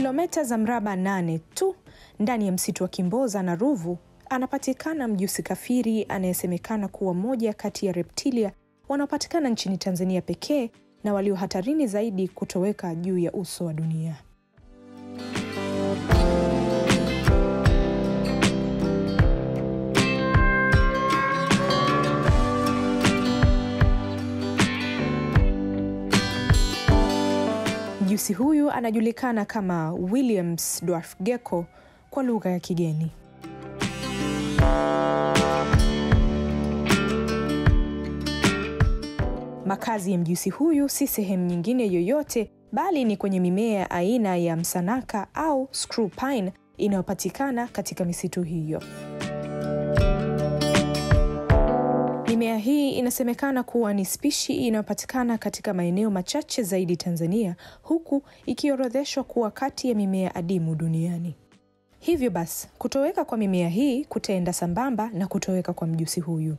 kilomita za mraba nane tu ndani ya msitu wa Kimboza na Ruvu anapatikana mjusi kafiri anayesemekana kuwa moja kati ya reptilia wanaopatikana nchini Tanzania pekee na walio hatarini zaidi kutoweka juu ya uso wa dunia. Mjusi huyu anajulikana kama Williams dwarf gecko kwa lugha ya kigeni. Makazi ya mjusi huyu si sehemu nyingine yoyote bali ni kwenye mimea aina ya msanaka au screw pine inayopatikana katika misitu hiyo. Mimea hii inasemekana kuwa ni spishi inayopatikana katika maeneo machache zaidi Tanzania, huku ikiorodheshwa kuwa kati ya mimea adimu duniani. Hivyo basi, kutoweka kwa mimea hii kutaenda sambamba na kutoweka kwa mjusi huyu.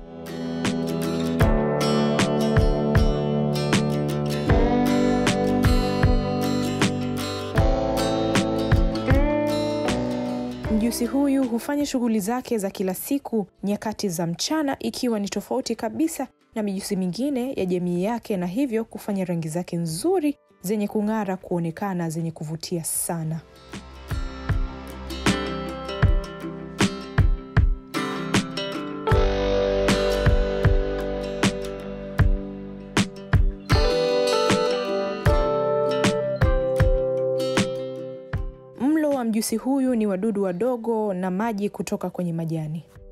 Mjusi huyu hufanya shughuli zake za kila siku nyakati za mchana, ikiwa ni tofauti kabisa na mijusi mingine ya jamii yake, na hivyo kufanya rangi zake nzuri zenye kung'ara kuonekana zenye kuvutia sana. Mlo wa mjusi huyu ni wadudu wadogo na maji kutoka kwenye majani.